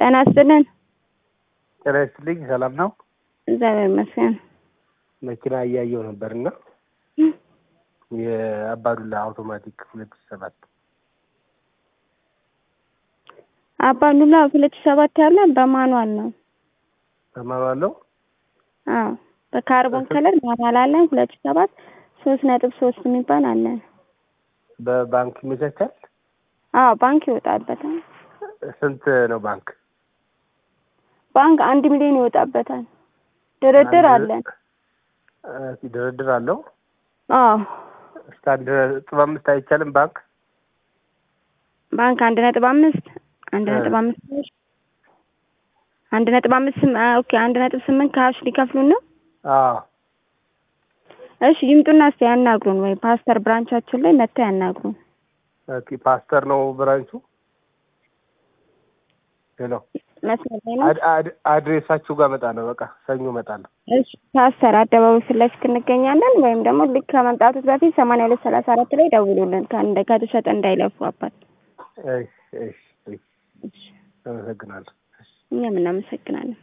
ጤና ይስጥልን። ጤና ይስጥልኝ። ሰላም ነው? እግዚአብሔር ይመስገን። መኪና እያየው ነበርና የአባዱላ አውቶማቲክ ሁለት ሺህ ሰባት አባዱላ ሁለት ሺህ ሰባት ያለ በማኑዋል ነው። በማኑዋል ነው። አዎ በካርቦን ከለር ማኑዋል አለን። ሁለት ሺህ ሰባት ሶስት ነጥብ ሶስት የሚባል አለን። በባንክ ይመቻቻል። አዎ ባንክ ይወጣበታል። ስንት ነው ባንክ? ባንክ አንድ ሚሊዮን ይወጣበታል። ድርድር አለን። እ ድርድር አለው። አዎ እስከ አንድ ነጥብ አምስት አይቻልም ባንክ ባንክ አንድ ነጥብ አምስት አንድ ነጥብ አምስት አንድ ነጥብ አምስት ስም- አ- ኦኬ አንድ ነጥብ ስምንት ካሽ ሊከፍሉን ነው። አዎ እሺ ይምጡና እስቲ ያናግሩን፣ ወይ ፓስተር ብራንቻችን ላይ መጥተው ያናግሩን። ኦኬ ፓስተር ነው ብራንቹ ሄሎ መስመር ላይ ነው። አድ- አድ- አድሬሳችሁ ጋር እመጣለሁ በቃ ሰኞ እመጣለሁ እሺ ፓስተር አደባባይ ፊት ለፊት እንገኛለን። ወይም ደግሞ ልክ ከመምጣቱት በፊት ሰማንያ ሁለት ሰላሳ አራት ላይ ደውሉልን። ከእንደ ከተሸጠ እንዳይለፉ አባት። እሺ እሺ እሺ አመሰግናለሁ እኛም እናመሰግናለን።